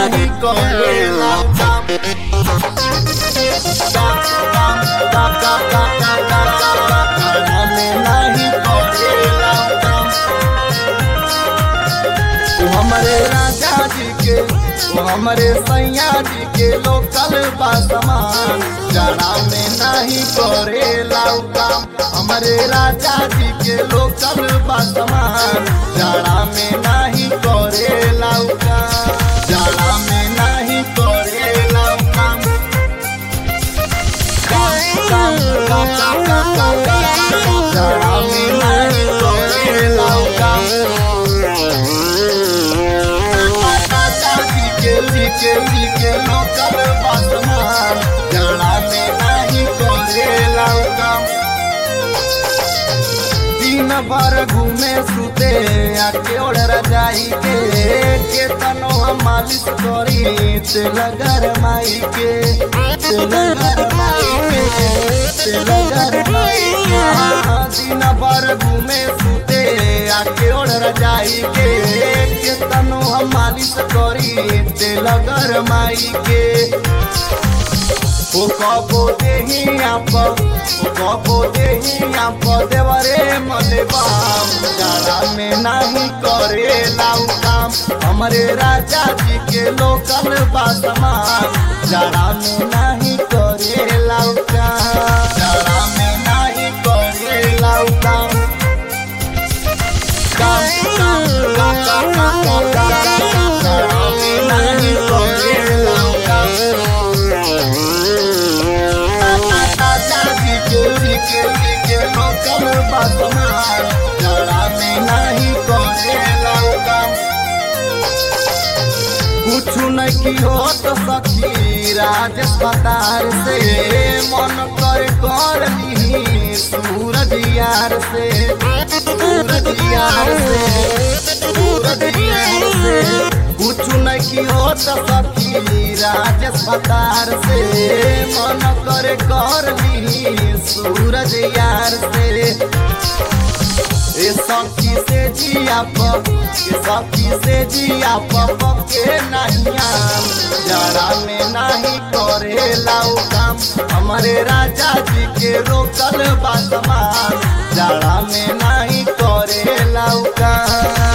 नाही करेला काम काम काम काम काम काम काम काम काम जाड़ा में नाही करेला काम तू हमारे राजा जी के तू हमारे सैया जी के लोकल बा समान जाड़ा में नहीं करे लाऊ काम हमारे राजा जी के लोकल बा समान जाड़ा में नहीं करे लाऊ काम जाड़ा में नहीं करे लाऊ काम काम काम काम काम काम काम काम जाड़ा में नहीं करे लाऊ काम राजा जी के जी के जी के लोकल बसमान जाड़ा में नहीं करे लाऊ काम दिन भर घूमे सुते आके ओढ़ रजाई के केतनो हम मालिश करी तेल गरमाई के तेल गरमाई के तेल गरमाई के हाँ, दिन भर घूमे सुते आके ओढ़ रजाई के केतनो हम मालिश करी तेल गरमाई के ओ कबो देही आप ओ कबो देही आप देवरे मले बाम जाड़ा में नहीं करे लाऊ काम हमारे राजा जी के लोकल बासमान जाड़ा में नहीं करे लाऊ काम जाड़ा में नहीं करे लाऊ काम काम काम काम काम काम काम काम काम जाड़ा में नहीं करे लाऊ काम राजा जी के जी के जी के लोकल बसमान जड़ा में नहीं करे लाऊ काम कुछ नहीं की हो तो सखी राज पतार से मन कर कर ली सूरज यार से सूरज यार से सूरज यार से कुछ नहीं की हो तो सखी राज पतार से मन कर कर ली सूरज यार से ए सखी से जिया पप ए सखी से जिया पप के नहिया जरा में नहीं करे लाऊ काम हमारे राजा जी के रोकल बासमान जरा में नहीं करे लाऊ काम